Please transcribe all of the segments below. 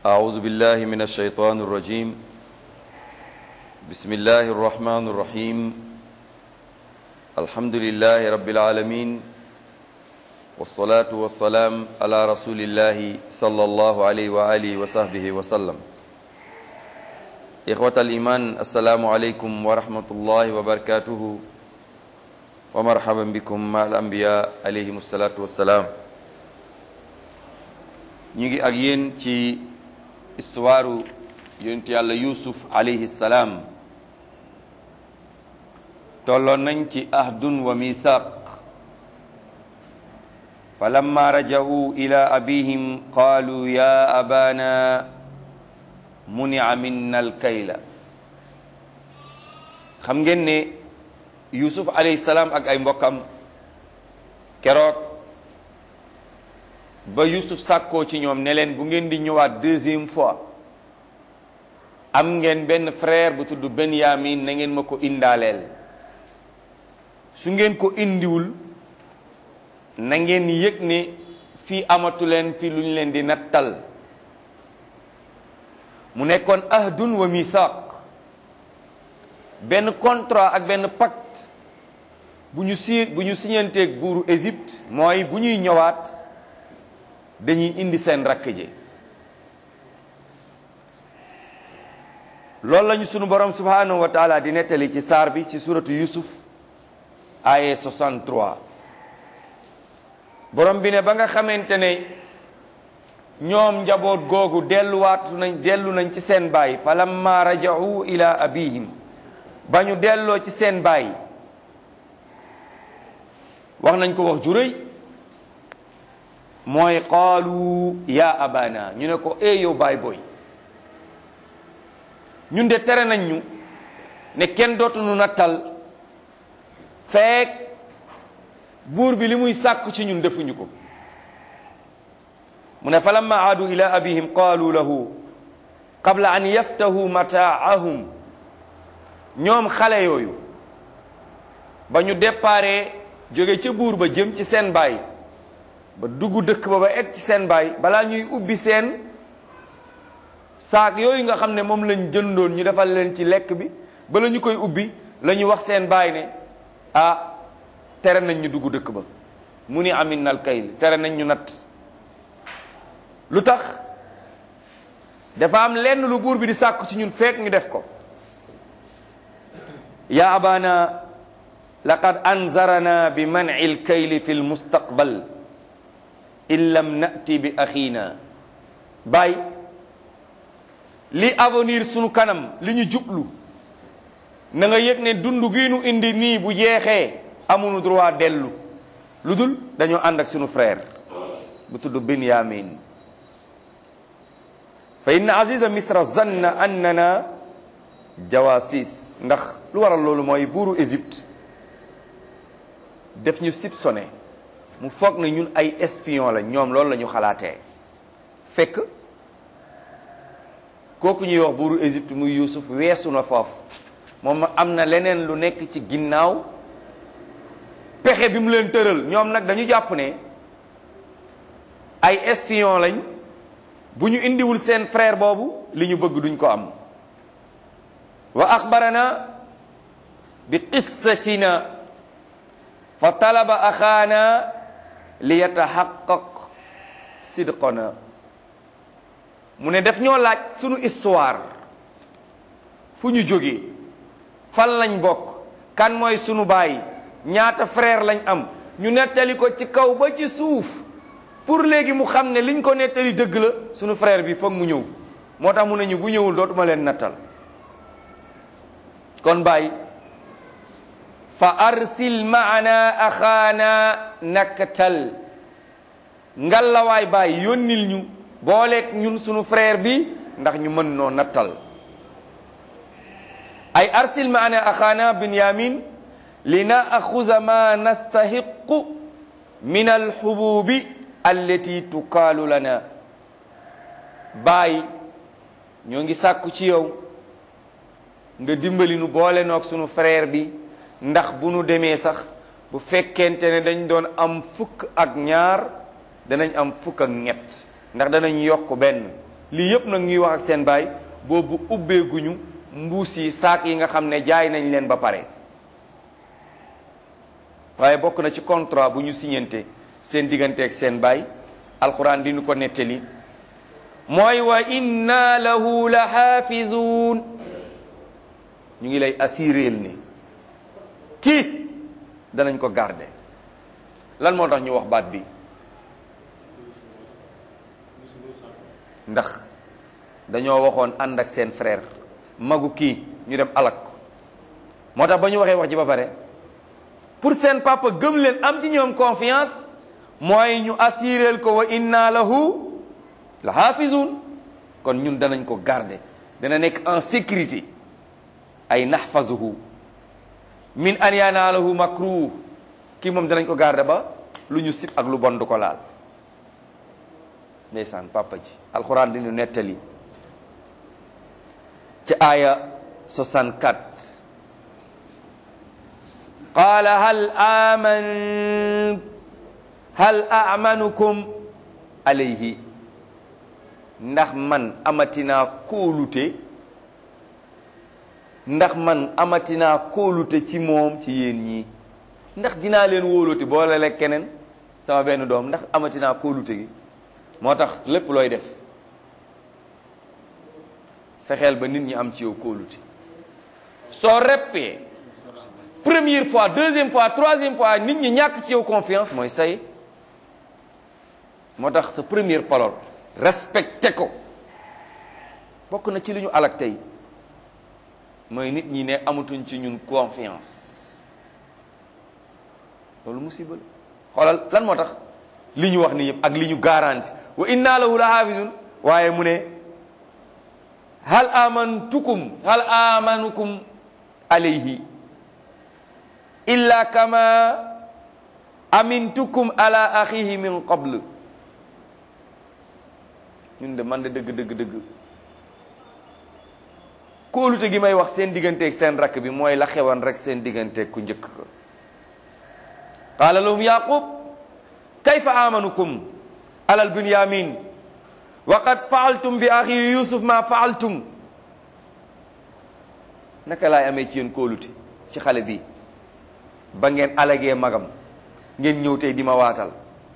أعوذ بالله من الشيطان الرجيم بسم الله الرحمن الرحيم الحمد لله رب العالمين والصلاة والسلام على رسول الله صلى الله عليه وآله وصحبه وسلم إخوة الإيمان السلام عليكم ورحمة الله وبركاته ومرحبا بكم مع الأنبياء عليهم الصلاة والسلام ñu ngi ak yéen ci histoire yonent yàlla yusuf alayhi salaam tolloon nañ ci ahdun wa misaq fa lamma raja'u ila abihim qaalu ya abana munia minna alkayla xam ngeen ne yusuf alayhi salaam ak ay mbokkam keroog ba Yusuf sàkkoo ci ñoom ne leen bu ngeen di ñëwaat deuxième fois am ngeen benn frère bu tudd Benyamin na ngeen ma ko indaaleel su ngeen ko indiwul na ngeen yëg ne fii amatu leen fi lu ñu leen di nattal mu nekkoon ahdun wa mithaq benn contrat ak benn pacte bu ñu si bu ñu siñanteeg buuru Égypte mooy bu ñuy ñëwaat dañuy indi seen rakk ji loolu lañu sunu borom subhanahu wa taala di nettali ci saar bi ci suratu yusuf aye 63 borom bi ne ba nga xamante ne ñoom njaboot googu delluwaatu nañ dellu nañ ci seen baay falamma raja'u ila abihim ba ñu delloo ci seen baay wax nañ ko wax ju rëy mooy qaalu ya abana ñu ne ko e yow baay booy ñun de tere nañ ñu ne kenn dootuñu nattal feek buur bi li muy sàkku ci ñun defuñu ko mu ne falamma aadu ila abihim qaalu lahu qabla an yaftahu mataahum ñoom xale yooyu ba ñu déparé jóge ca buur ba jëm ci seen baay ba dugg dëkk ba ba egg ci seen baay balaa ñuy ubbi seen saak yooyu nga xam ne moom lañ jëndoon ñu defal leen ci lekk bi bala ñu koy ubbi la ñu wax seen baay ne ah tere nañ ñu dugg dëkk ba mu ni amin nal kayl tere nañ ñu natt lu tax dafa am lenn lu buur bi di sàkku ci ñun fekk ñu def ko ya abana laqad anzarana bi man'i l kayli fi l mustaqbal in lam nati bi axiina baay li avenir sunu kanam li ñu jublu na nga yëg ne dund gi nu indi nii bu jeexee amuñu droit dellu lu dul dañoo ànd ak sunu frère bu tudd Binyamin fa inna aziza misra zanna annana jawasis ndax lu waral loolu mooy buuru Égypte def ñu soupçonné mu foog na ñun ay espion la ñoom loolu la ñu xalaatee fekk kooku ñuy wax buuru Égypte muy Yuusuf weesu na foofu moom am na leneen lu nekk ci ginnaaw pexe bi mu leen tëral ñoom nag dañu jàpp ne ay espion lañ bu ñu indiwul seen frère boobu li ñu bëgg duñ ko am wa axbarana bi qissatina fa talaba axaana li yataxaqaq sidqona mu ne def ñoo laaj sunu histoire fu ñu jógee fan lañ bokk kan mooy sunu baay ñaata frère lañ am ñu nettali ko ci kaw ba ci suuf pour léegi mu xam ne liñ ko nettali dëgg la sunu frère bi foog mu ñëw moo tax mu ne ñu bu ñëwul dootuma leen nattal kon baay fa arsil maana axaana naktal ngallawaay baay yónnil ñu booleeg ñun sunu frère bi ndax ñu mën noo nattal ay arsil maana axaana binyamin li naaxuza ma nastahiqu min alxububi allati tukaalu lana baay ñoo ngi sàkku ci yow nga dimbali nu boole noog sunu frère bi ndax bu nu demee sax bu fekkente ne dañ doon am fukk ak ñaar danañ am fukk ak ñett ndax danañ yokk benn lii yëpp nag ñuy wax ak seen baay boobu ubbeeguñu mbuus yi saak yi nga xam ne jaay nañ leen ba pare waaye bokk na ci contrat bu ñu signante seen diggante ak seen baay alquran di ñu ko nettali mooy wa inna lahu la xaafizuun ñu ngi lay assuréel ni kii danañ ko garder lan moo tax ñu wax baat bi ndax dañoo waxoon ànd ak seen frère magu kii ñu dem alak ko moo tax ba ñu waxee wax ji ba pare pour seen papa gëm leen am ci ñoom confiance mooy ñu assuréel ko wa inna lahu la xaafizun kon ñun danañ ko garder dana nekk en sécurité ay naxfazuhu min an yanaalahu makruh kii moom danañ ko garder ba lu ñu sib ak lu bon du ko laal ndeysaan papa ji alxuraan di ñu nettali ci aaya 64 qaala hal aman hal amanukum alayhi ndax man amatinaa kóolute ndax man amatinaa kóolute ci moom ci yéen ñii ndax dinaa leen wóolute boole lekk keneen sama benn doom ndax amatinaa kóolute gi moo tax lépp looy def fexeel ba nit ñi am ci yow kóolute soo reppee première fois deuxième fois troisième fois nit ñi ñàkk ci yow confiance mooy say moo tax sa première parole respecté ko bokk na ci li ñu alak tey mooy nit ñi ne amatuñ ci ñun confiance loolu musiba la xoolal lan moo tax li ñu wax ni yëpp ak li ñu garanti wa inna lahu la hafizun waaye mu ne hal amantukum hal amanukum alayhi illa kama amintukum ala axihi min qabl ñun de man de dëgg dëgg dëgg kóolute gi may wax seen digganteeg seen rakk bi mooy la xewan rek seen digganteeg ku njëkk ko qaala lahum yaqub kayfa amanukum alal bunyamin wa qad faaltum bi axi yusuf ma faaltum naka laay amee ci yéen kóolute ci xale bi ba ngeen alagee magam ngeen ñëw tey di ma waatal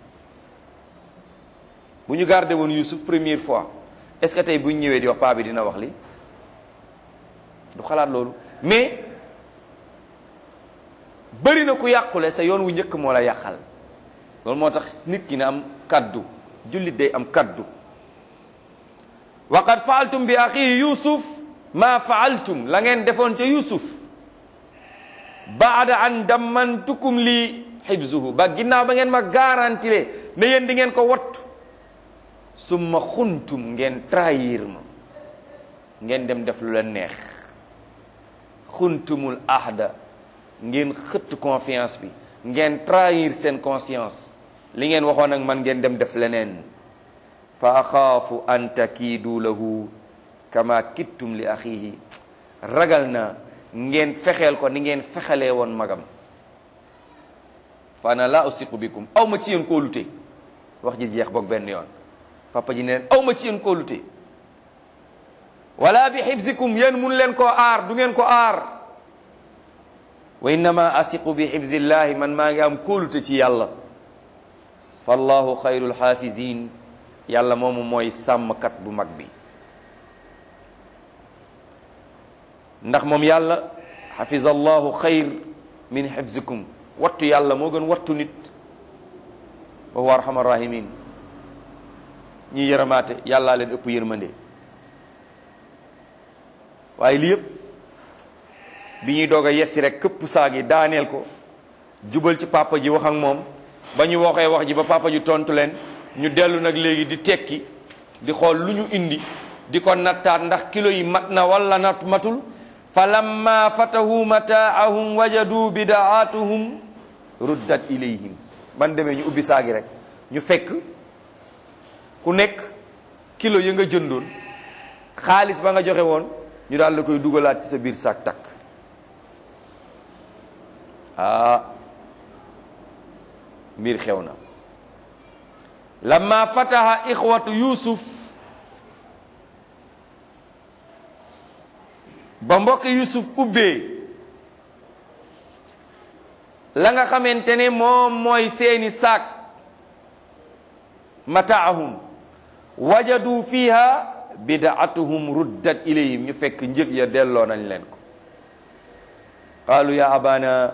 bu ñu gardé woon yusuf première fois est-ce que tey bu ñu ñëwee di wax paa bi dina wax li du xalaat loolu mais bëri na ku yàqule sa yoon wu njëkk moo la yàqal loolu moo tax nit ki na am kaddu jullit day am kaddu wa qad faaltum bi axi yusuf ma faaltum la ngeen defoon ca yusuf baada an dammantukum li xibzuhu ba ginnaaw ba ngeen ma garantile ne yéen di ngeen ko wattu summa xuntum ngeen trahir ma ngeen dem def lu leen neex xuntumul ahda ngeen xëtt confiance bi ngeen trahir seen conscience li ngeen waxoon ak man ngeen dem def leneen fa axaafu an takiidu lahu kama kittum li axihi ragal na ngeen fexeel ko ni ngeen fexelee woon magam fa ana la usiqu bikum aw ma ci yéen kóolute wax ji jeex boog benn yoon papa ji ne leen aw ma ci yéen kóolute wala bi xifzikum yéen mun leen koo aar du ngeen ko aar wa innama asiqu bi xifzillahi man maa ngi am kóolute ci yàlla fallahu xayrul xaafizin yàlla moomu mooy sàmmkat bu mag bi ndax moom yàlla xafiza allahu xayr min xifzikum wattu yàlla moo gën wattu nit wa huwa arhamar rahimin ñi yërëmaate yàllaa leen ëpp yërmande waaye lii yëpp bi ñuy doog a yegsi rek këpp saag yi daaneel ko jubal ci papa ji wax ak moom ba ñu waxee wax ji ba papa ji tontu leen ñu dellu nag léegi di tekki di xool lu ñu indi di ko nattaat ndax kilo yi mat na wala nat matul fa lamma fatahu mataahum wajadu bidaatuhum ruddat ilayhim ban demee ñu ubbi saagi rek ñu fekk ku nekk kilo yi nga jëndoon xaalis ba nga joxe woon ñu daal la koy dugalaat ci sa biir saak takk ah mbir xew na lamma fataha ixwatu yusuf ba mbokk yusuf ubbee la nga xamante ne moom mooy seeni saak mataahum wajadu fiha bidaatuhum ruddat ilayhim ñu fekk njëg ya delloo nañ leen ko qaalu ya abana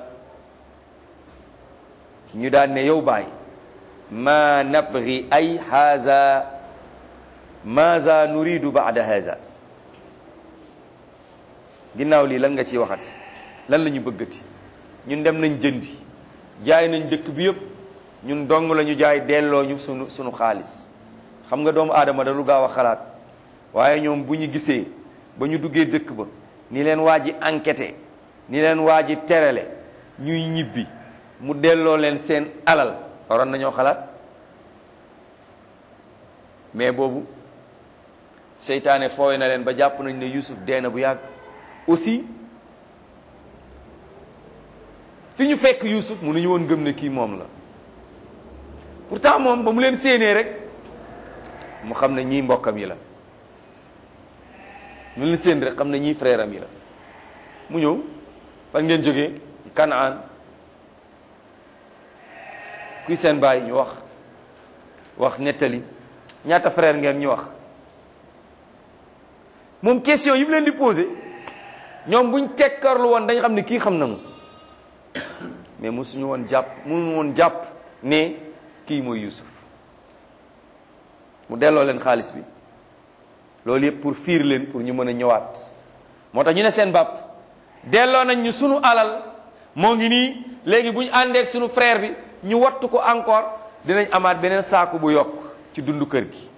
ñu daan ne yow baay ma nabgi ay haza maza nuridu baada haza ginnaaw lii lan nga ciy waxati lan la ñu bëggati ñun dem nañ jëndi jaay nañ dëkk bi yëpp ñun dong la ñu jaay delloo ñu sunu sunu xaalis xam nga doomu aadama da lu gaaw a xalaat waaye ñoom bu ñu gisee ba ñu duggee dëkk ba ni leen waa ji enquêté ni leen waa ji terale ñuy ñibbi mu delloo leen seen alal waroon nañoo xalaat mais boobu seytaane fooy na leen ba jàpp nañ ne Yusuf dee na bu yàgg aussi fi ñu fekk Yusuf mënuñu woon gëm ne kii moom la pourtant moom ba mu leen séenee rek mu xam ne ñii mbokkam yi la mu leen séen rek xam ne ñii frère am yi la mu ñëw fan ngeen jógee Kanaan kuy seen baay ñu wax wax nettali ñaata frère ngeen ñu wax moom question yi mu leen di posé ñoom buñ tekkarlu woon dañ xam ne kii xam na mu mais mosuñu woon jàpp mënuñu woon jàpp ne kii mooy Yusuf mu delloo leen xaalis bi loolu yëpp pour fiir leen pour ñu mën a ñëwaat moo tax ñu ne seen bàpp delloo nañ ñu sunu alal moo ngi nii léegi bu ñu àndeek sunu frère bi ñu wattu ko encore dinañ amaat beneen saaku bu yokk ci dundu kër gi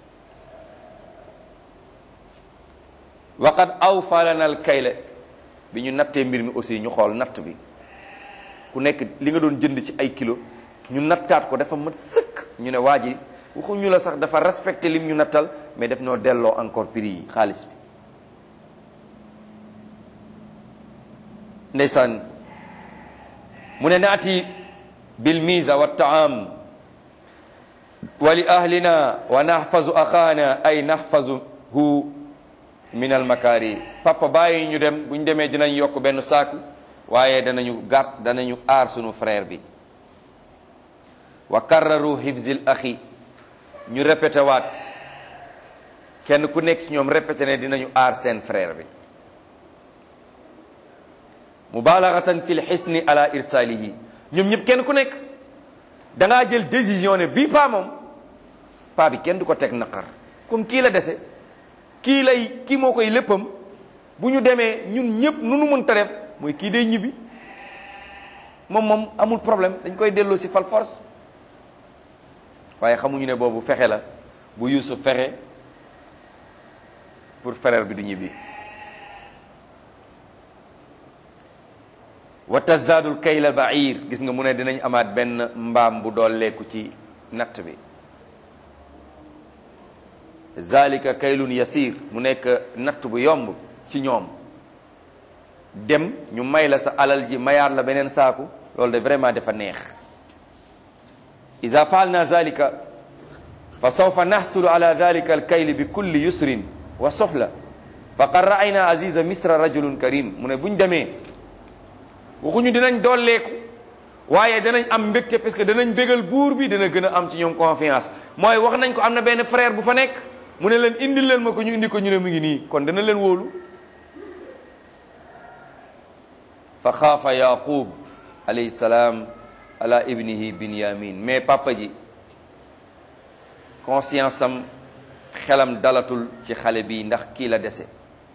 waqad awfa lana al kayla bi ñu nattee mbir mi aussi ñu xool natt bi ku nekk li nga doon jënd ci ay kilo ñu nattaat ko dafa mat sëkk ñu ne waa ji waxuñu la sax dafa respecté lim ñu nattal mais daf ñoo delloo encore prix yi xaalis bi ndeysaan mu ne naati bil miza wa taam wa li ahlina wa nahfazu axaana ay nahfazuhu min al makari papa bàyyi ñu dem bu ñu demee dinañ yokk benn saaku waaye danañu gàtt danañu aar sunu frère bi wa karraru hifzil axi ñu répété waat kenn ku nekk ci ñoom répété ne dinañu aar seen frère bi mubalaghatan fil xisni ala irsalihi ñoom ñëpp kenn ku nekk da ngaa jël décision ne bii paa moom paa bi kenn du ko teg naqar comme kii la dese kii lay kii moo koy léppam bu ñu demee ñun ñëpp nu nu mën ta def mooy kii day ñibbi moom moom amul problème dañ koy delloo si fal force waaye xamuñu ne boobu fexe la bu Yuusuf fexe pour frère bi du ñibbi wa tasdaadul kayla bair gis nga mu ne dinañ amaat benn mbaam bu dooleeku ci natt bi zalika kaylun yasir mu nekk natt bu yomb ci ñoom dem ñu may la sa alal ji mayaat la beneen saaku loolu de vraiment dafa neex ida faalna zalika fa sawfa naxsulu ala dalika alkayli bi kulli yusrin wa soxla faqad raayna aziza misra rajulun karim mu ne buñ demee waxuñu dinañ dolleeku waaye danañ am mbégte parce que danañ bégal buur bi dana gën a am ci ñoom confiance mooy wax nañ ko am na benn frère bu fa nekk mu ne leen indil leen ma ko ñu indi ko ñu ne mu ngi nii kon dana leen wóolu fa xaafa yaqub alayhi salaam ala ibnihi binyamin mais papa ji conscience am xelam dalatul ci xale bi ndax kii la dese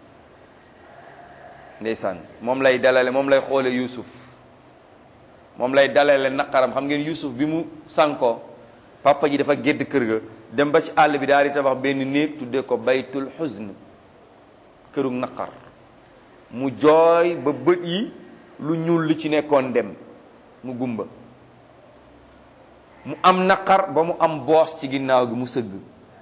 ndeysaan moom lay dalale moom lay xoole Yuusuf moom lay dalale naqaram xam ngeen Yuusuf bi mu sànkoo papa ji dafa gédd kër ga dem ba ci àll bi daal di tabax benn néeg tuddee ko baytul xusn kërug naqar mu jooy ba bët yi lu ñuul li ci nekkoon dem mu gumba mu am naqar ba mu am boos ci ginnaaw gi mu sëgg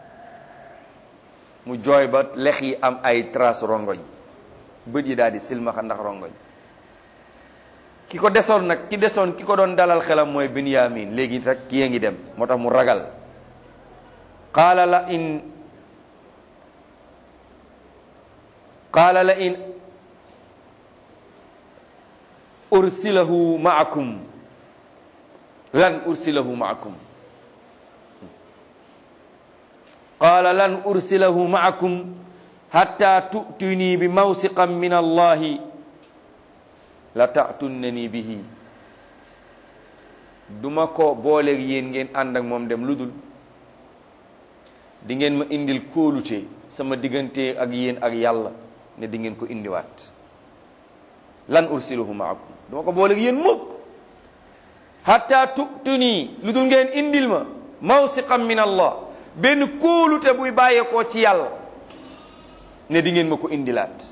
mu jooy ba lex yi am ay trace rongoñ bët yi daal di silmaxa ndax rongoñ ki ko desoon nag ki desoon ki ko doon dalal xelam mooy Binyamin léegi rek ki ngi dem moo tax mu ragal qaala la in qaala la in ursilahu maakum lan ursilahu maakum qaala lan ursilahu maakum hatta tu'tuni bi mawsiqan min allahi la ta'tunnani bihi duma ko booleeg yéen ngeen ànd ak moom dem lu dul di ngeen ma indil kóolute sama diggante ak yéen ak yàlla ne di ngeen ko indiwaat lan ursiluhu maakum duma ko booleeg yéen mukk hatta tu'tuni lu dul ngeen indil ma mawsiqan min allah benn kóolute buy bàyyeekoo ci yàlla ne di ngeen ma ko indilaat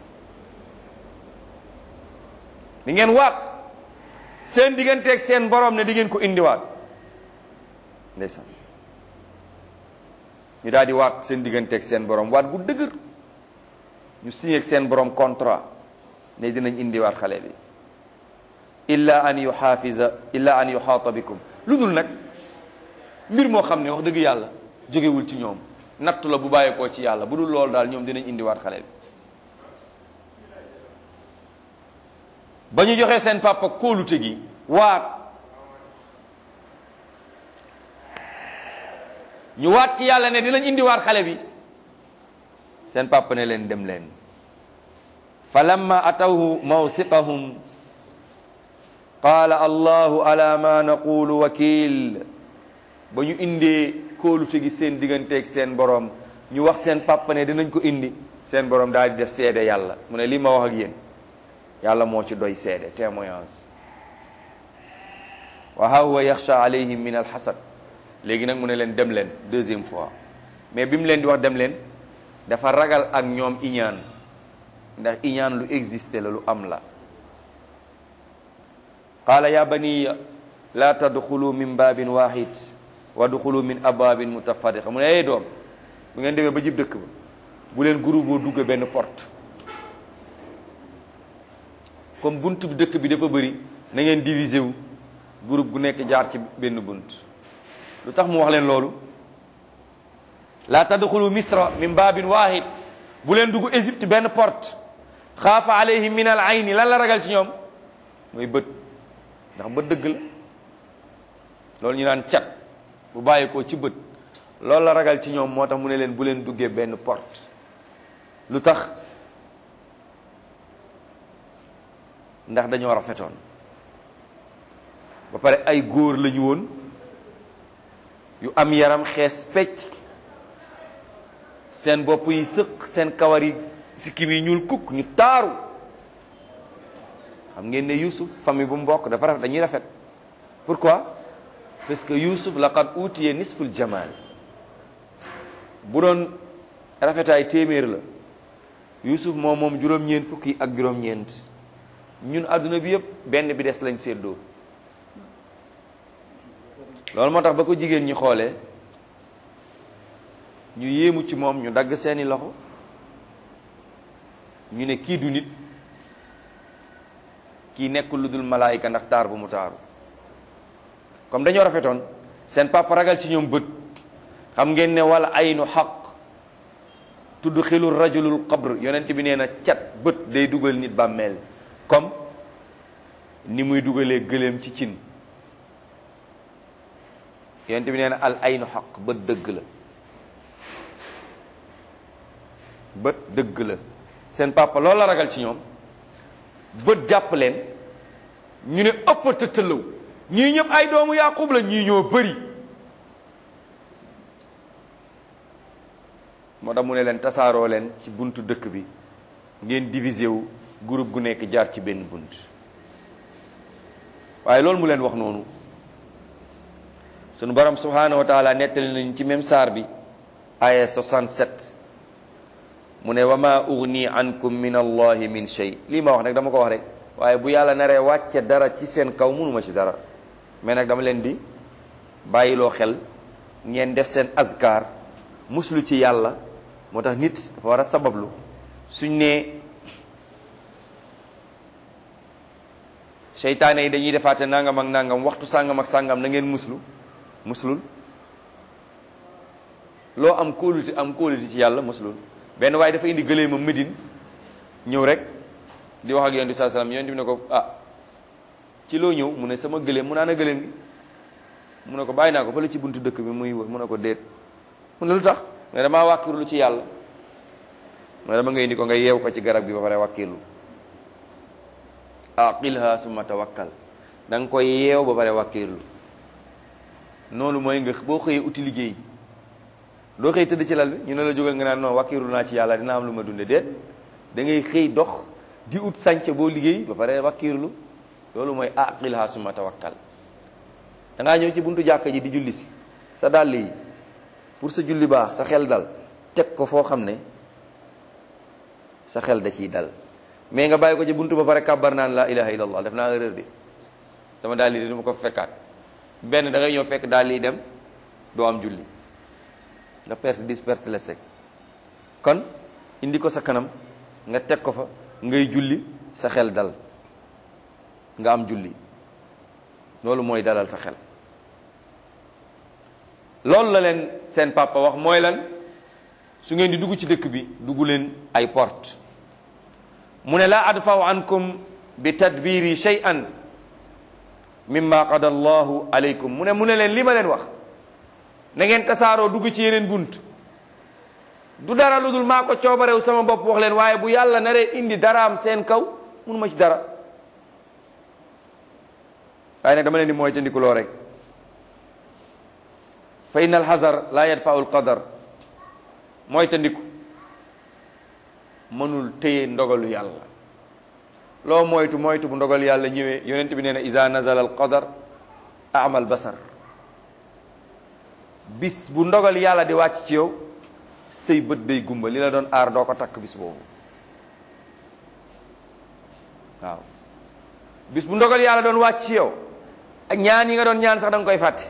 di ngeen waat seen digganteeg seen borom ne di ngeen ko indiwaat ndeysaan ñu daal di waat seen digganteeg seen borom waat bu dëgër ñu signé ak seen borom contrat ne dinañ indiwaat xale bi illa an yuxaafisa illa an yuxaata bikum lu dul nag mbir moo xam ne wax dëgg yàlla jógewul ci ñoom nattu la bu bàyyeekoo ci yàlla bu dul loolu daal ñoom dinañ indiwaat xale bi ba ñu joxee seen papa kóolute gi waat ñu waat ci yàlla ne dinañ indiwaat xale bi seen papa ne leen dem leen fa lamma atawhu mawsiqahum qaala allahu ala ma naqulu wakil ba ñu indee kóolute gi seen digganteeg seen borom ñu wax seen papa ne dinañ ko indi seen borom daal di def seede yàlla mu ne lii ma wax ak yéen yàlla moo ci doy seede témoignage wa ha huwa yaxsha alayhim min alxasad léegi nag mu ne leen dem leen deuxième fois mais bi mu leen di wax dem leen dafa ragal ak ñoom iñaan ndax iñaan lu existé la lu am la qaala ya baniya la tadxulu min babin wahid wadxulu min ababin mutafarriqa mu ne ay doom bu ngeen demee ba jib dëkk ba bu leen groupe boo dugg benn porte comme bunt bi dëkk bi dafa bëri na ngeen divisé wu groupe gu nekk jaar ci benn bunt lu tax mu wax leen loolu la tadxulu misra min babin wahid bu leen dugg Égypte benn porte xaafa alayhim min al ayni lan la ragal ci ñoom mooy bët ndax bët dëgg la loolu ñu naan cat bu bàyyi ko ci bët loolu la ragal ci ñoom moo tax mu ne leen bu leen duggee benn porte lu tax ndax dañoo rafetoon ba pare ay góor lañu woon yu am yaram xees pecc seen bopp yi sëq seen kawar yi sikkim yi ñuul kukk ñu taaru xam ngeen ne Yuusuf famille bu mbokk dafa rafet dañuy rafet pourquoi parce que Yuusuf laqad utiye nisful jamal bu doon rafetaay téeméer la Yuusuf moom moom juróom-ñeent fukki ak juróom-ñeent ñun adduna bi yëpp benn bi des lañ séddoo loolu moo tax ba ko jigéen ñi xoolee ñu yéemu ci moom ñu dagg seeni loxo ñu ne kii du nit kii nekkul lu dul malaayika ndax taar bu mu taaru comme dañoo rafetoon seen papa ragal ci ñoom bët xam ngeen ne wala aynu xaq tudd xilul rajulul qabr yonent bi nee na cat bët day dugal nit bàmmeel comme ni muy dugalee gëléem ci cin yonent bi nee na al aynu xaq bët dëgg la bët dëgg la seen papa loolu la ragal ci ñoom bët jàpp leen ñu ne ëpp te tëllaw ñii ñëpp ay doomu yaqub la ñii ñoo bëri moo tax mu ne leen tasaaroo leen ci buntu dëkk bi ngeen divisé wu groupe gu nekk jaar ci benn bunt waaye loolu mu leen wax noonu sunu borom subhanahu wa taala nettali nañ ci même saar bi aya 67 mu ne wa ma ugni ankum min allahi min shay lii ma wax nag dama ko wax rek waaye bu yàlla naree wàcce dara ci seen kaw mënuma ci dara mais nag dama leen di bàyyiloo xel ngeen def seen azkar muslu ci yàlla moo tax nit dafa war a sabablu suñ ne seytaane yi dañuy defaate nangam ak nangam waxtu sàngam ak sàngam na ngeen muslu muslul loo am kóolute am kóolute ci yàlla muslul benn waaye dafa indi gëlee ma Médine ñëw rek di wax ak yonent bi saa salaam yonent bi ne ko ah ci loo ñëw mu ne sama gëléem mu naan a gëléem gi mu ne ko bàyyi naa ko fële ci buntu dëkk bi muy mu ne ko déet mu ne lu tax nga damaa wàkkirlu ci yàlla mu ne dama ngay indi ko nga yeew ko ci garab gi ba pare wàkkirlu aqilha summa tawakkal da nga koy yeew ba pare wàkkirlu noonu mooy nga boo xëyee uti liggéey doo xëy tëdd ci lal bi ñu ne la jógal nga naan non wàkkirlu naa ci yàlla dina am lu ma dunde déet da ngay xëy dox di ut sànce boo liggéey ba pare wàkkirlu loolu mooy aqilha summa tawakkal da ngaa ñëw ci buntu jàkka ji di julli si sa dàll yi pour sa julli baax sa xel dal teg ko foo xam ne sa xel da ciy dal mais nga bàyyi ko ci buntu ba pare kàbbar naan la ilaha illallah def naa erreur de sama dàll yi de dama ko fekkaat benn da ngay ñëw fekk dàll yi dem doo am julli nga perte dis perte les rek kon indi ko sa kanam nga teg ko fa ngay julli sa xel dal nga am julli loolu mooy dalal sa xel loolu la leen seen papa wax mooy lan su ngeen di dugg ci dëkk bi dugg leen ay porte mu ne laa adfaw ankum bi tadbiri shay'an mimma qada allahu alaykum mu ne mu ne leen li ma leen wax na ngeen tasaaroo dugg ci yeneen bunt du dara lu dul maa ko coobarew sama bopp wax leen waaye bu yàlla naree indi daraam seen kaw munuma ci dara waaye nag dama leen di mooy tandikuloo rek fa inna alxazar la yadfau alqadar mooy tandiku mënul téye ndogalu yàlla loo moytu moytu bu ndogalu yàlla ñëwee yonent bi nee na isa nazala alqadar amal basar bis bu ndogal yàlla di wàcc ci yow say bët day gumba li la doon aar doo ko takk bis boobu waaw bis bu ndogal yàlla doon wàcc ci yow ak ñaan yi nga doon ñaan sax da nga koy fàtte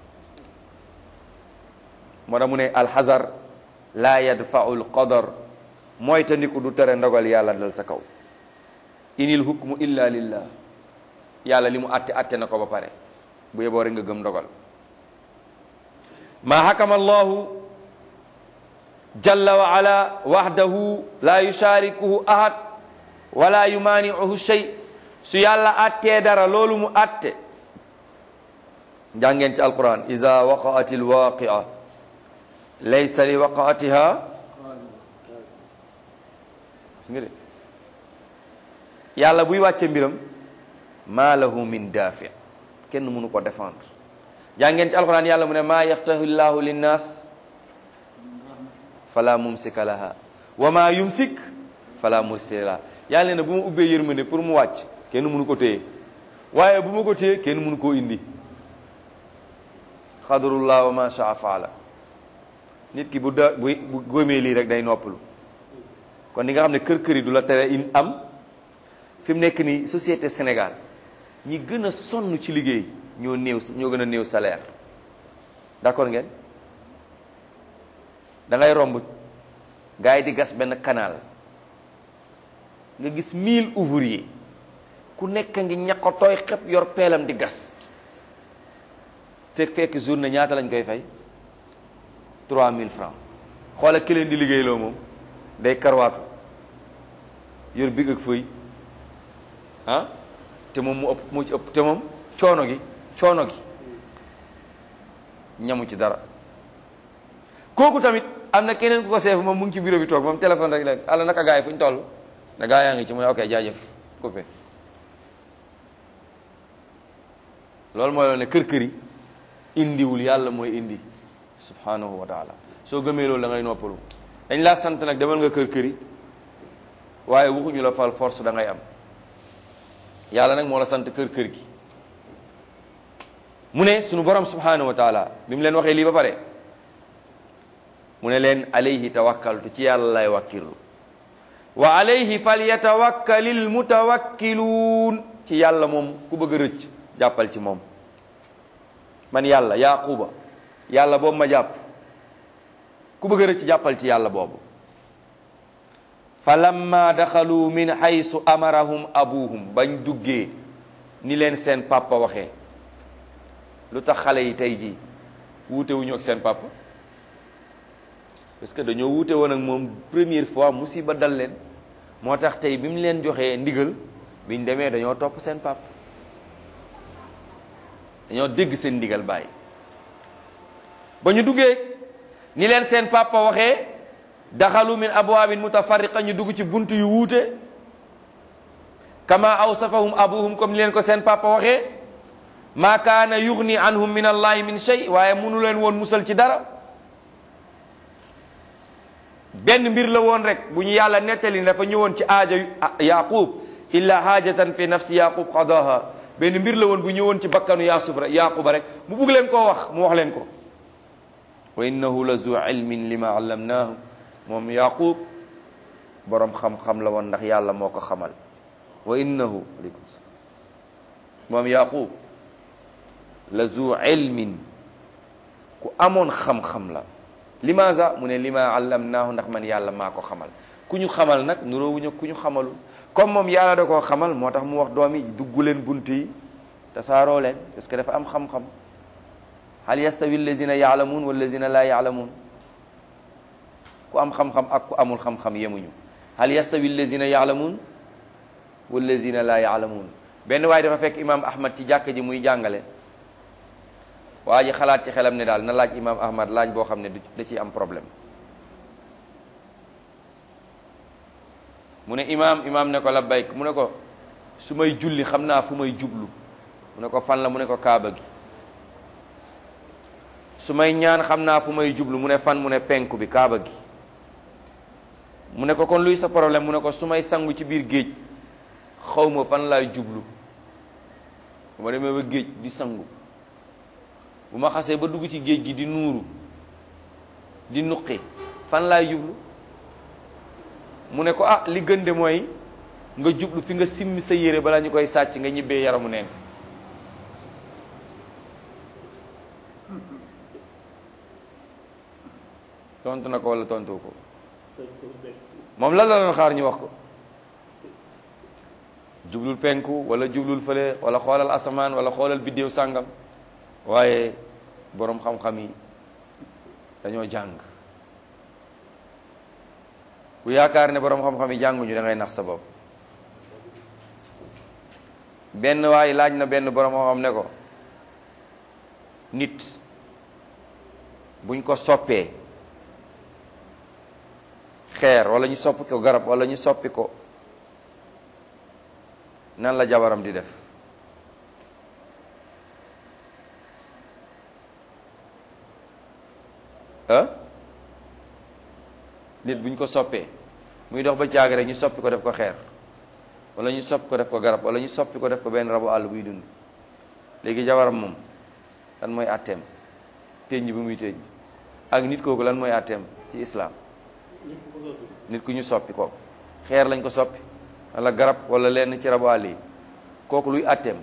moo tax mu ne alxazar laa yadfau lqadar mooy tandiku du tere ndogal yàlla dal sa kaw inil hukmu illa lillah yàlla li mu atte atte na ko ba pare bu yeboo rek nga gëm ndogal ma hakama allahu jalla wa ala wahdahu la yusharikuhu ahad wala yumaaniuhu shay su yàlla attee dara loolu mu atte njàngeen ci alquran iza waqaati alwaqia laysa li waqaatiha gis nga de yàlla buy wàcce mbiram ma lahu min daafi kenn mënu ko défendre jàngeen ci alquran yàlla mu ne maa yaftahu llahu linnas fala mumsika laha wa ma yumsik fala mursila laha yàlla ne bu ma ubbee yërmande pour mu wàcc kenn mënu ko téye waaye bu ma ko téye kenn mënu koo indi xadarullah wa ma shaa faala nit ki bu da bu bu góomee lii rek day noppalu kon di nga xam ne kër kër yi du la tere in am fi mu nekk nii société Sénégal ñi gën a sonn ci liggéey ñoo néew ñoo gën a néew salaire d'accord ngeen da ngay romb gars yi di gas benn canal nga gis mille ouvriers ku nekk ngi ñaqo tooy xep yor peelam di gas fekk fekk journée ñaata lañ koy fay 3000 francs xoola ki leen di liggéeyloo moom day karwaatu yor big ak fëy ah te moom mu ëpp mu ci ëpp te moom coono gi coono gi ñamu ci dara kooku tamit am na keneen ku ko seef moom mu ngi ci bureau bi toog moom téléphone rek la ala naka gars yi fu ñu toll na gaa yaa ngi ci mu ne ok jaajëf coupé loolu mooy loolu ne kër kër yi indiwul yàlla mooy indi subhanahu wa taala soo gëmee loolu da ngay noppalu dañ laa sant nag demal nga kër kër yi waaye waxuñu la fal force da ngay am yàlla nag moo la sant kër kër gi mu ne sunu borom subhanahu wa taala bi mu leen waxee lii ba pare mu ne leen alayhi tawakkaltu ci yàlla lay wakkirlu wa alayhi falyatawakkalil mutawakkiluun ci yàlla moom ku bëgg a rëcc jàppal ci moom man yàlla yaquba yàlla boobu ma jàpp ku bëgg a rëcc jàppal ci yàlla boobu fa lamma daxalu min haysu amarahum abuhum bañ duggee ni leen seen papa waxee lu tax xale yi tey jii wuute wuñu ak seen papa parce que dañoo wuute woon ak moom première fois musiba dal leen moo tax tey bi mu leen joxee ndigal biñ demee dañoo topp seen papa dañoo dégg seen ndigal bàyyi ba ñu duggee ni leen seen papa waxee daxalu min abwaabin mutafarriqa ñu dugg ci bunt yu wuute kama awsafahum abuhum comme ni leen ko seen papa waxee ma kaana yugni anhum min allahi min shay waaye munu leen woon musal ci dara benn mbir la woon rek bu ñu yàlla nettali dafa ñëwoon ci aaja yaqub illa haajatan fi nafsi yaqub qadaha benn mbir la woon bu ñëwoon ci bakkanu yaasub rek yaquba rek mu bugg leen koo wax mu wax leen ko wa innahu la zu ilmin lima allamnaahu moom yaqub boroom xam-xam la woon ndax yàlla moo ko xamal wa innahu aleykum salaam moom yaqub la zu ilmin ku amoon xam-xam la limaza mu ne lima allamnaahu ndax man yàlla maa ko xamal ku ñu xamal nag nuroowuñu ku ñu xamalul comme moom yàlla da koo xamal moo tax mu wax doom yi dugg leen bunt yi tasaaroo leen parce que dafa am xam-xam hal yastawi allazina yaalamuun wallazina laa yaalamuun ku am xam-xam ak ku amul xam-xam yemuñu hal yastawi allazina yaalamuun wallazina laa yaalamuun benn waaye dafa fekk imaam ahmad ci jàkk ji muy jàngale waa ji xalaat ci xelam ne daal na laaj imaam ahmad laaj boo xam ne da ciy am problème mu ne imaam imaam ne ko labbayk mu ne ko su may julli xam naa fu may jublu mu ne ko fan la mu ne ko kaaba gi su may ñaan xam naa fu may jublu mu ne fan mu ne penku bi kaaba gi mu ne ko kon luy sa problème mu ne ko su may sangu ci biir géej xaw ma fan laay jublu bu ma demee ba géej di sangu bu ma xasee ba dugg ci géej gi di nuuru di nuqi fan laay jublu mu ne ko ah li gën de mooy nga jublu fi nga simmi sa yére balaa ñu koy sàcc nga ñibbee yaramu neen tontu na ko wala tontu ko moom lan la doon xaar ñu wax ko jublul penku wala jublul fële wala xoolal asamaan wala xoolal biddéew sàngam waaye boroom xam-xam yi dañoo jàng ku yaakaar ne boroom xam-xam yi jànguñu da ngay nax sa bopp benn waaye laaj na benn boroom xam-xam ne ko nit buñ ko soppee xeer wala ñu soppi ko garab wala ñu soppi ko nan la jabaram di def ah nit buñ ko soppee muy dox ba caag rek ñu soppi ko def ko xeer wala ñu soppi ko def ko garab wala ñu soppi ko def ko benn rabu àll buy dund léegi jabaram moom lan mooy àtteem tënj bi muy tënj ak nit kooku lan mooy àtteem ci islaam nit ku ñu soppi ko xeer lañ ko soppi wala garab wala lenn ci rabu àll yi kooku luy àtteem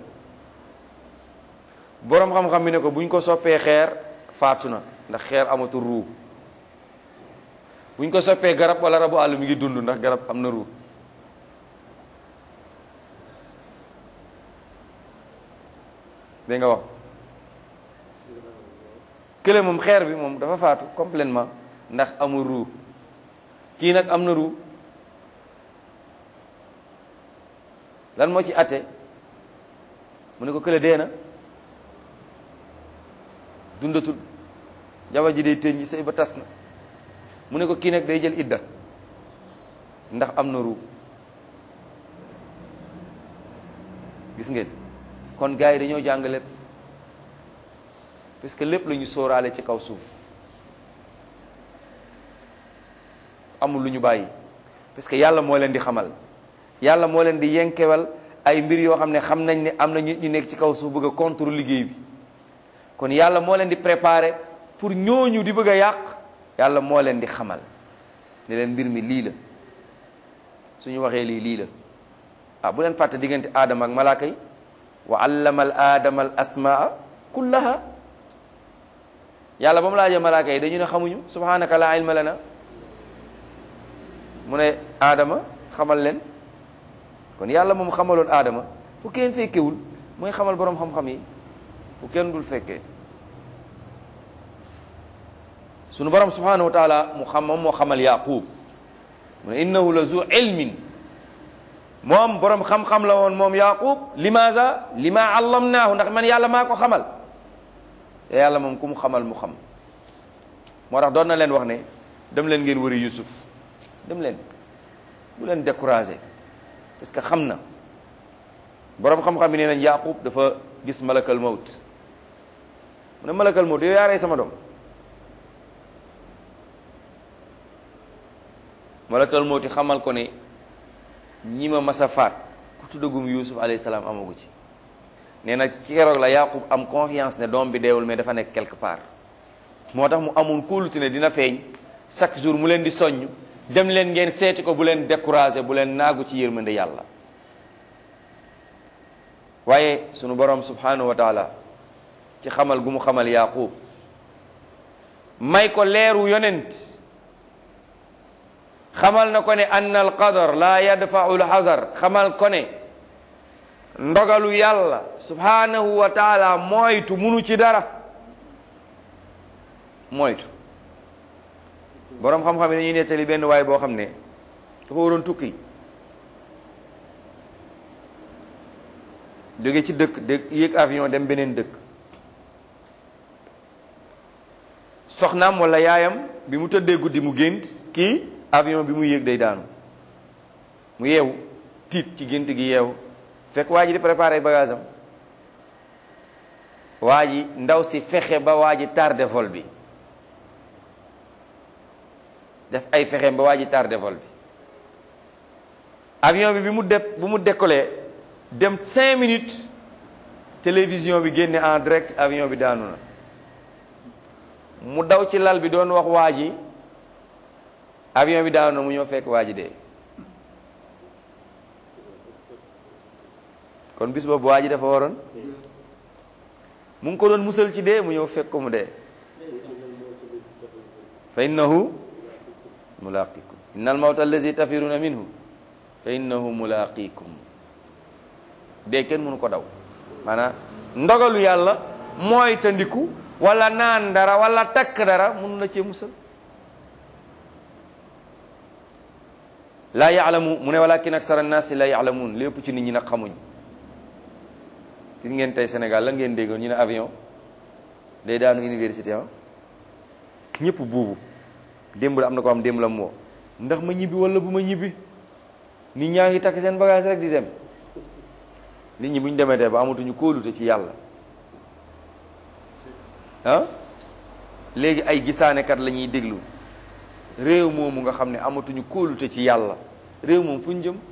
boroom xam-xam bi ne ko buñ ko soppee xeer faatu na ndax xeer amatul ruu buñ ko soppee garab wala rabu àll mi ngi dund ndax garab am na ruu dégg nga wax kële moom xeer bi moom dafa faatu complètement ndax amul ruu kii nag am na ruu lan moo ci atte mu ne ko kële dee na dundatul jabar ji day tëñ sëy ba tas na mu ne ko kii nag day jël idda ndax am na ruu gis ngeen kon gars yi dañoo jàng lépp parce que lépp la ñu sóoraale ci kaw suuf amul lu ñu bàyyi parce que yàlla moo leen di xamal yàlla moo leen di yenkewal ay mbir yoo xam ne xam nañ ne am na ñu ñu nekk ci kaw suuf bëgg a contre liggéey bi kon yàlla moo leen di préparer pour ñooñu di bëgg a yàq yàlla moo leen di xamal ne leen mbir mi lii la suñu waxee lii lii la ah bu leen fàtte diggante aadama ak malaaka yi wa allama al aadama al asmaa kullaha yàlla ba mu laajee malaaka yi dañu ne xamuñu subhanaka la ilma lana mu ne aadama xamal leen kon yàlla moom xamaloon aadama fu kenn fekkewul mooy xamal boroom xam-xam yi fu kenn dul fekkee sunu borom subhanahu wa taala mu xam moom moo xamal yaqub mu ne innahu la zu ilmin moom borom xam-xam la woon moom yaqub limaza lima allamnaahu ndax man yàlla maa ko xamal te yàlla moom ku mu xamal mu xam moo tax doon na leen wax ne dem leen ngeen wëri Yusuf dem leen bu leen découragé parce que xam na boroom xam-xam yi nee nañ Yaqub dafa gis malakal mawt mu ne malakal mawt yow yaa rey sama doom malakal mawti xamal ko ne ñi ma masa faat ku tuddagum Yusuf alayhi salaam amagu ci nee na ci keroog la Yaqub am confiance ne doom bi deewul mais dafa nekk quelque part moo tax mu amoon kóolute ne dina feeñ chaque jour mu leen di soññ dem leen ngeen seeti ko bu leen découragé bu leen naagu ci yërmande yàlla waaye sunu borom subhanahu wa taala ci xamal gu mu xamal Yaqub may ko leeru yonent xamal na ko ne ann al qadar la yadfau l xazar xamal ko ne ndogalu yàlla subhanahu wa taala moytu munu ci dara moytu boroom xam-xam yi dañuy nettali benn waay boo xam ne dafa waroon tukki jóge ci dëkk dëkk yéeg avion dem beneen dëkk soxnaam walla yaayam bi mu tëddee guddi mu gént kii avion bi mu yéeg day daanu mu yeewu tiit ci gént gi yeewu fekk waa ji di préparé bagage am waa ji ndaw si fexe ba waa ji tardé vol bi def ay fexeem ba waa ji tardé vol bi avion bi bi mu def bu mu décollé dem cinq minutes télévision bi génne en direct avion bi daanu na mu daw ci lal bi doon wax waa ji avion bi daanu na mu ñëw fekk waa ji dee kon bis boobu waa ji dafa waroon mu ngi ko doon musal ci dee mu ñëw fekk ko mu dee fa innahu mulaqikum inna al mawta allazi tafiruna minhu fa innahu mulaqikum dee kenn mënu ko daw maanaam ndogalu yàlla mooy tandiku wala naan dara wala takk dara mënu la cee musal laa yaalamu mu ne walakin aksara annaasi la yaalamuun lépp ci nit ñi nag xamuñ gis ngeen tey Sénégal la ngeen déggoon ñu ne avion day daanu université ah ñëpp buubu démb la am na ko am démb la moo ndax ma ñibbi wala bu ma ñibbi nit ñaa ngi takk seen bagage rek di dem nit ñi bu ñu demee tey ba amatuñu kóolute ci yàlla ah léegi ay gisaanekat la ñuy déglu réew moomu nga xam ne amatuñu kóolute ci yàlla réew moom fu ñu jëm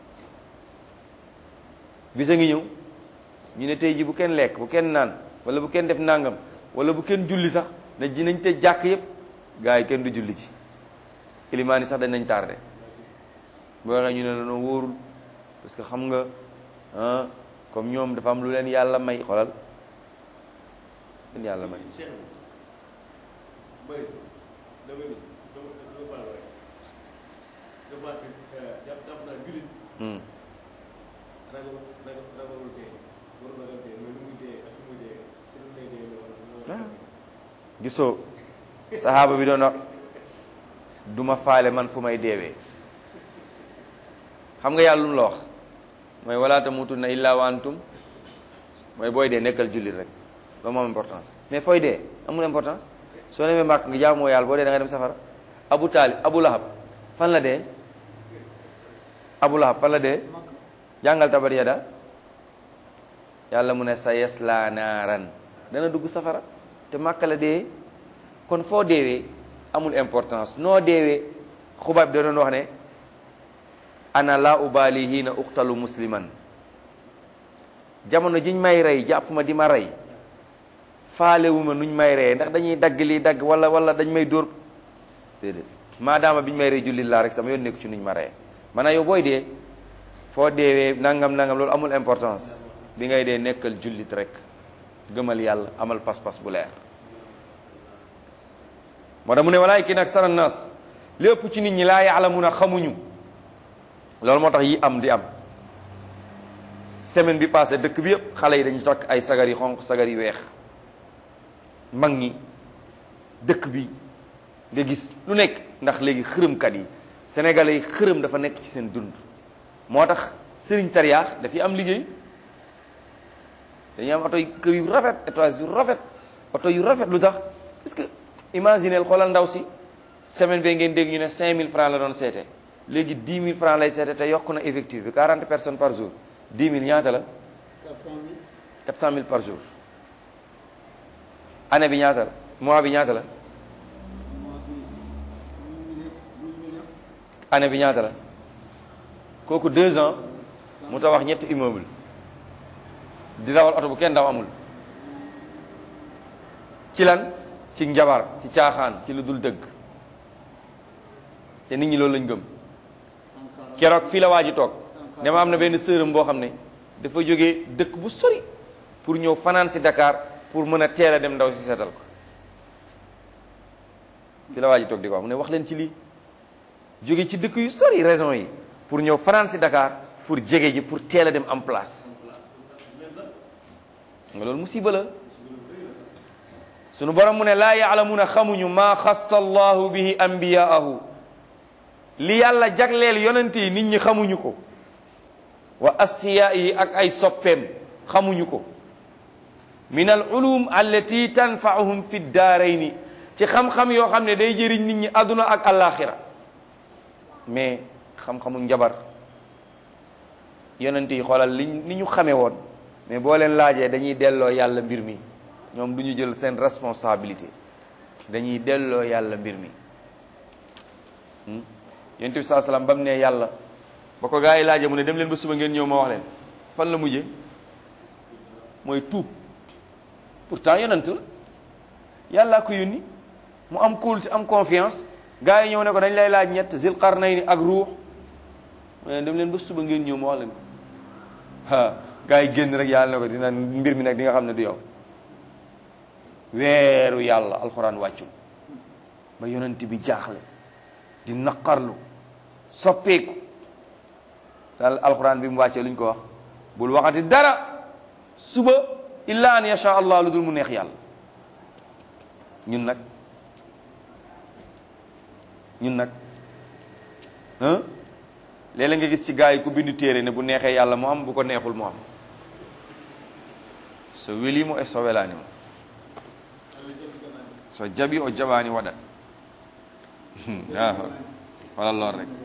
bisa ngi ñëw ñu ne tey ji bu kenn lekk bu kenn naan wala bu kenn def nangam wala bu kenn julli sax na ji nañ te jàkk yépp gars yi kenn du julli ci ilimaan yi sax dañ nañ tardé boo waxee ñu ne la noo wóorul parce que xam nga ah comme ñoom dafa am lu leen yàlla may xolal leen yàlla may Hmm. ah gisoo saxaaba bi doon wax duma faale man fu may deewee xam nga yàlla lu mu la wax mooy wala tamutunna illa wa antum mooy booy dee nekkal jullit rek loolu moom importance mais fooy dee amul importance soo demee màkk nga jaamoo yàlla boo dee da nga dem safara abu taalib abu lahab fan la dee abu lahab fan la dee jàngal tabat yada yàlla mu ne sa yasla naaran dana dugg safara te màkka la dee kon foo deewee amul importance noo deewee xubaab da doon wax ne ana la ubali hiina uqtalu musliman jamono jiñ may rey jàpp ma di ma rey faalewuma nuñ may reyee ndax dañuy dagg lii dagg wala wala dañ may dóor déedéet maadaama biñ may rey jullit laa rek sama yoon nekku ci nuñ ma reyee maanaam yow booy dee foo deewee nangam nangam loolu amul importance bi ngay dee nekkal jullit rek gëmal yàlla amal pas-pas bu leer moo tax mu ne walaakin aksara naas lépp ci nit ñi laa ya'lamuuna xamuñu loolu moo tax yi am di am semaine bi passé dëkk bi yëpp xale yi dañu takk ay sagar yi xonq sagar yi weex mag ñi dëkk bi nga gis lu nekk ndax léegi xërëmkat yi sénégalais yi xërëm dafa nekk ci seen dund moo tax sëriñ tariyaax dafiy am liggéey dañuy am oto kër yu rafet étage yu rafet oto yu rafet lu tax parce que imaginez xoolal ndaw si semaine bi ngeen dégg ñu ne 5000 francs la doon seete léegi 10 000 francs lay seete te yokk na effectif bi 40 personnes par jour 10 000 ñaata la 400 000 par jour année bi ñaata la mois bi ñaata la année bi ñaata la kooku deux ans mu tabax ñetti immeuble di dawal oto bu kenn daw amul ci lan ci njabar ci caaxaan ci lu dul dëgg te nit ñi loolu lañ gëm keroog fii la waa ji toog ne ma am na benn sërëm boo xam ne dafa jógee dëkk bu sori pour ñëw fanaan si Dakar pour mën a teel a dem ndaw si seetal ko fii la waa ji toog di ko wax mu ne wax leen ci lii jóge ci dëkk yu sori raison yi pour ñëw fanaan si Dakar pour jege ji pour teel a dem en place nga loolu musiba la sunu borom mu ne laa yaalamuuna xamuñu maa xassa allahu bihi ambiyaahu li yàlla jagleel yonent yi nit ñi xamuñu ko wa asfiyaa yi ak ay soppeem xamuñu ko min al ulum allati tanfaahum fi daarayni ci xam-xam yoo xam ne day jëriñ nit ñi àdduna ak alaxira mais xam-xamu njabar yonent yi xoolal li li ñu xamee woon mais boo leen laajee dañuy delloo yàlla mbir mi ñoom du ñu jël seen responsabilité dañuy delloo yàlla mbir mi yonent bi saa salaam ba mu ne yàlla ba ko gaa yi laajee mu ne dem leen ba suba ngeen ñëw ma wax leen fan la mujjee mooy tuub pourtant yonent la yàllaa ko yónni mu am kóolute am confiance gaa yi ñëw ne ko dañ lay laaj ñett zil qarnayni ak ruux mu ne dem leen ba suba ngeen ñëw ma wax leen ko ah gaa yi génn rek yàlla ne ko dina mbir mi nag di nga xam ne du yow weeru yàlla alxuraan wàccu ba yonent bi jaaxle di naqarlu soppeeku daal alxuraan bi mu wàccee lu ñu ko wax bul waxati dara suba illa an yasha allah lu dul mu neex yàlla ñun nag ñun nag ah léeg-léeg nga gis ci gaa yi ku bindu téere ne bu neexee yàlla mu am bu ko neexul mu am so welimo e so welaanimo so jaɓi o jaɓani waɗat wala lool rek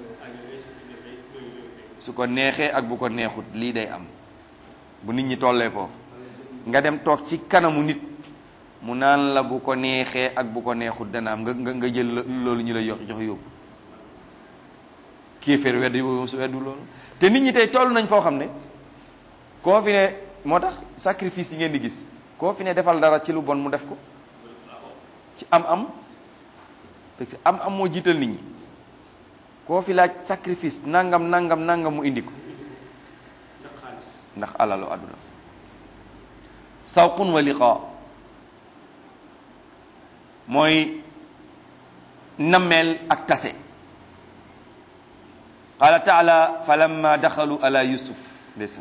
su ko neexee ak bu ko neexut lii day am bu nit ñi tollee foofu nga dem toog ci kanamu nit mu naan la bu ko neexee ak bu ko neexut dana am nga nga nga jël loolu ñu la jox jox yóbbu kéeféer weddi su weddu loolu te nit ñi tey toll nañ foo xam ne koo fi ne moo tax sacrifice yi ngeen di gis koo fi ne defal dara ci lu bon mu def ko ci am-am parce que am-am moo jiital nit ñi koo fi laaj sacrifice nangam nangam nangam mu indi ko ndax alalu àdduna sawqun wa liqa mooy nammeel ak tase qala taala falamma daxalu ala yusuf ndeysaan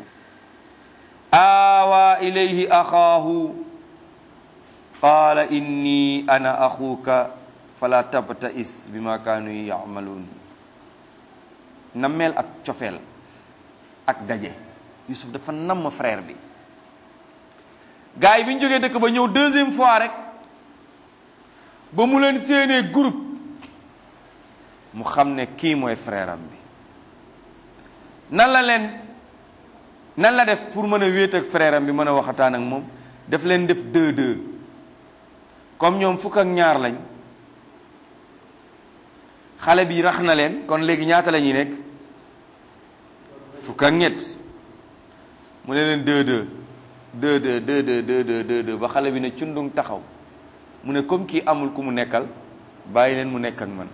awa ilayhi axaahu qala inni ana axuuka fala tabta'is bima kaanu ya'maluun nammeel ak cofeel ak daje Yusuf dafa namm frère bi gars yi bi ñu jógee dëkk ba ñëw deuxième fois rek ba mu leen séenee groupe mu xam ne kii mooy frère am bi nan la leen nan la def pour mën a wéet ak frère am bi mën a waxataan ak moom daf leen def deux deux comme ñoom fukk ak ñaar lañ xale bi rax na leen kon léegi ñaata la ñuy nekk fukk ak ñett mu ne leen deux deux deux deux deux deux deux deux deux deux ba xale bi ne cundung taxaw mu ne comme kii amul ku mu nekkal bàyyi leen mu nekk ak man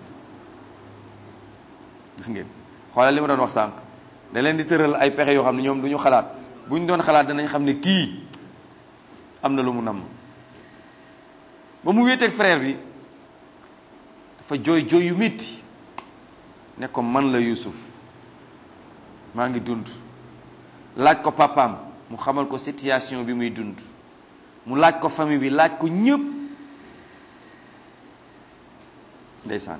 gis ngeen xoolal li ma doon wax sànq da leen di tëral ay pexe yoo xam ne ñoom du ñu xalaat bu ñu doon xalaat danañ xam ne kii am na lu mu namm ba mu wéeteeg frère bi dafa jooy jooy yu métti ne ko man la Yuusuf maa ngi dund laaj ko papaam mu xamal ko situation bi muy dund mu laaj ko famille bi laaj ko ñëpp ndeysaan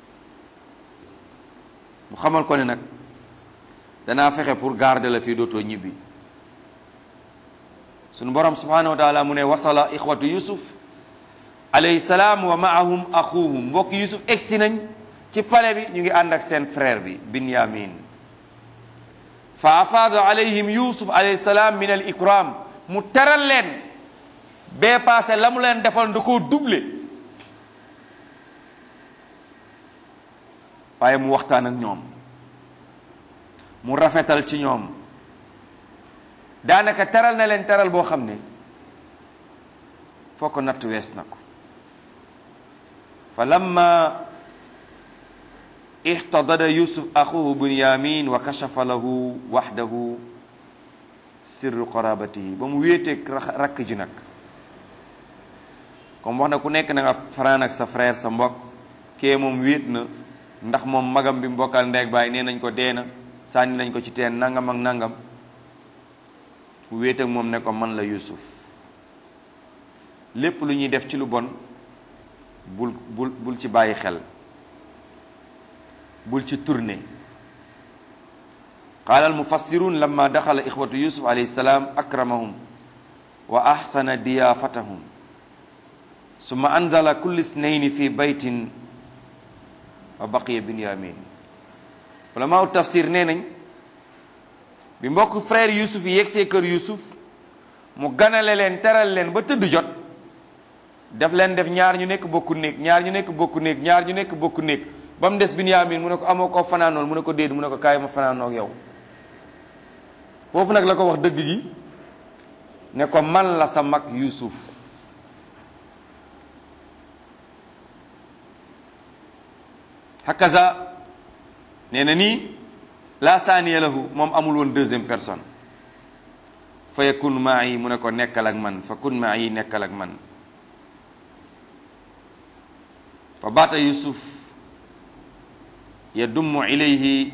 mu xamal ko ne nag danaa fexe pour garder la fii dootoo ñibbi sunu borom subhanahu wa taala mu ne wasala ixwatu yusuf alayhi salaam wa maahum axuhum mbokk yusuf egsi nañ ci pale bi ñu ngi ànd ak seen frère bi binyamin fa afaada alayhim yusuf alayhi salaam min al ikram mu teral leen bee passé la mu leen defoon da koo doublé waaye mu waxtaan ak ñoom mu rafetal ci ñoom daanaka teral na leen teral boo xam ne foo ko natt wees na ko fa lamma ixtadada yusuf axuhu bunyamin wa kashafa lahu waxdahu sirru qarabatihi ba mu wéeteeg rakk ji nag comme wax na ku nekk na nga faraan ak sa frère sa mbokk kee moom wéet na ndax moom magam bi mbokkal ndeeg baay nee nañ ko dee na sànni nañ ko ci teen nangam ak nangam mu wéet ak moom ne ko man la yusuf lépp lu ñuy def ci lu bon bul bul bul ci bàyyi xel bul ci tourné qaala almufassirun lamma daxala ixwatu yusuf alayhi salaam akramahum wa ahsana diyaafatahum summa anzala kulli isnayni fi baytin wa baqiya binyamin ulamaaw tafsir nee nañ bi mbokk frère yusuf yi yegsee kër yusuf mu ganale leen teral leen ba tëdd jot daf leen def ñaar ñu nekk bokku néeg ñaar ñu nekk bokku néeg ñaar ñu nekk bokku néeg ba mu des binyamin mu ne ko amoo koo fanaanool mu ne ko déet mu ne ko kaay ma fanaanoog yow foofu nag la ko wax dëgg gi ne ko man la sa mag yusuf hakaza nee na nii la saaniya lahu moom amul woon deuxième personne fa yakun ma'i mu ne ko nekkal ak man fa kun ma'i nekkal ak man fa baata yusuf yadummu ilayhi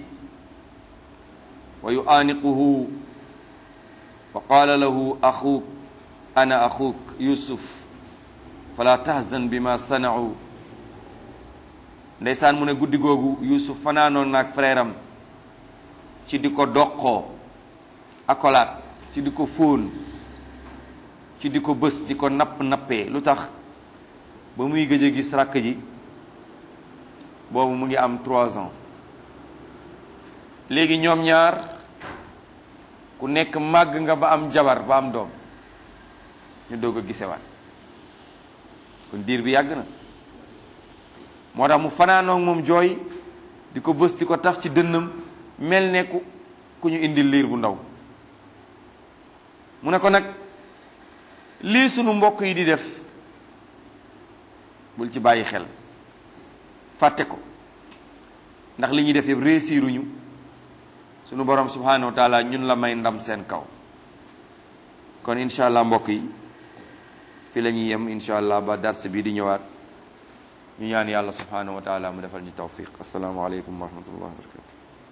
wa yu'aniquhu wa qala lahu axuuk ana axuuk yusuf fala tahzan bima sana'u ndeysaan mu ne guddi googu yusuf fanaanoon naag frère am ci di ko doqoo akolaat ci di ko fóon ci di ko bës di ko napp nappee lu tax ba muy gëj a gis rakk ji boobu mu ngi am trois ans léegi ñoom ñaar ku nekk màgg nga ba am jabar ba am doom ñu doog a gisewaat kon diir bi yàgg na moo tax mu fanaanoog moom jooy di ko bës di ko tax ci dënnam mel ne ku ku ñu indi liir bu ndaw mu ne ko nag lii sunu mbokk yi di def bul ci bàyyi xel fàtte ko ndax li ñuy def yëpp réussiruñu sunu borom subhanahu wa taala ñun la may ndam seen kaw kon incha allah mbokk yi fi la ñuy yem incha allah ba dars bi di ñëwaat ñu ñaan yàlla subhanahu wa taala mu defal ñu tawfiq assalaamu aleykum wa rahmatullahi wa barakatu